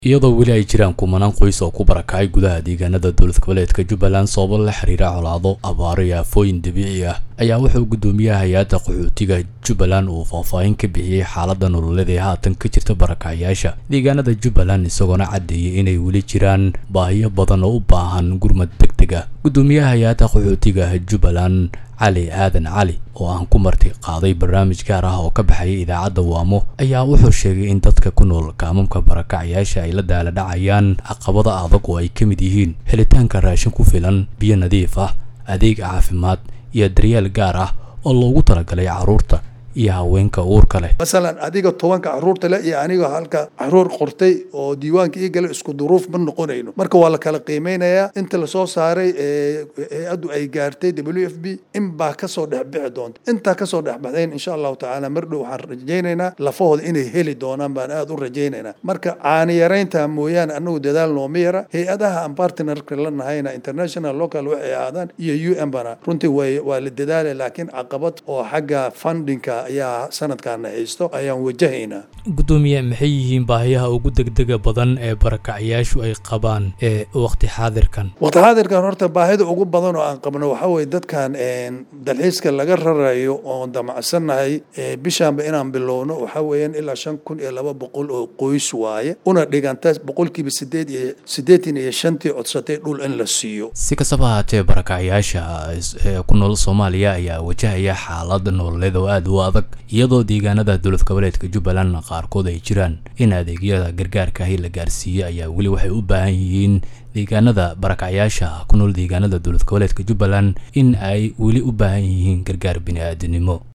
iyadoo weli ay jiraan kumanaan qoys oo ku barakacay gudaha deegaanada dowlad goboleedka jubbaland sababo la xiriira colaado abaaro iyo aafooyin dabiici ah ayaa wuxuu guddoomiyaha hay-adda qaxootiga jubbaland uu faahfaahin ka bixiyey xaaladda nololeed ee haatan ka jirta barakacayaasha deegaanada jubbaland isagoona caddeeyay inay weli jiraan baahiyo badan oo u baahan gurmad deg deg ah guddoomiyaha hay-adda qaxootiga jubbaland cali aadan cali oo aan ku marti qaaday barnaamij gaar ah oo ka baxaya idaacadda waamo ayaa wuxuu sheegay in dadka ku nool kaamamka barakacayaasha ay la daala dhacayaan caqabada adag oo ay ka mid yihiin helitaanka raashin ku filan biyo nadiif ah adeeg caafimaad iyo daryeel gaar ah oo loogu talagalay carruurta iyo haweenka uurka leh masalan adiga tobanka caruurta leh iyo aniga halka caruur qortay oo diiwaanka ii gala isku duruuf ma noqonayno marka waa la kala qiimeynayaa inta lasoo saaray hay-addu ay gaartay w f b in baa kasoo dhexbixi doonta intaa kasoo dhexbaxdayn insha allahu tacaala mar dhow waxaan rajaynaynaa lafahooda inay heli doonaan baan aada u rajaynaynaa marka caani yaraynta mooyaane anagu dadaal nooma yara hay-adaha aan partnerka la nahayna international local waxay ahaadaan iyo u n bana runtii way waa la dadaalay laakiin caqabad oo xagga fundingka ayaa sanadkaana haysto ayaan wajahaynaa guddoomiye maxay yihiin baahiyaha ugu degdega badan ee barakacayaashu ay qabaan ee waqti xaadirkan waqti xaadirkan horta baahida ugu badan oo aan qabno waxaa weye dadkan dalxiiska laga rarayo oon damacsannahay bishaanba inaan bilowno waxaa weeyaan ilaa shan kun iyo laba boqol oo qoys waaye una dhiganta boqolkiiba sideed iyo siddeetan iyo shantii codsatay dhul in la siiyo si kastaba ahaatee barakacayaasha ee ku nool soomaaliya ayaa wajahaya xaalad nololeed oo aada u adag iyadoo deegaanada dowlad goboleedka jubbaland qaarkood ay jiraan in adeegyada gargaarkaahi la gaarsiiyo ayaa weli waxay u baahan yihiin deegaanada barakacyaasha ku nool deegaanada dowlad goboleedka jubbaland in ay weli u baahan yihiin gargaar bini-aadinimo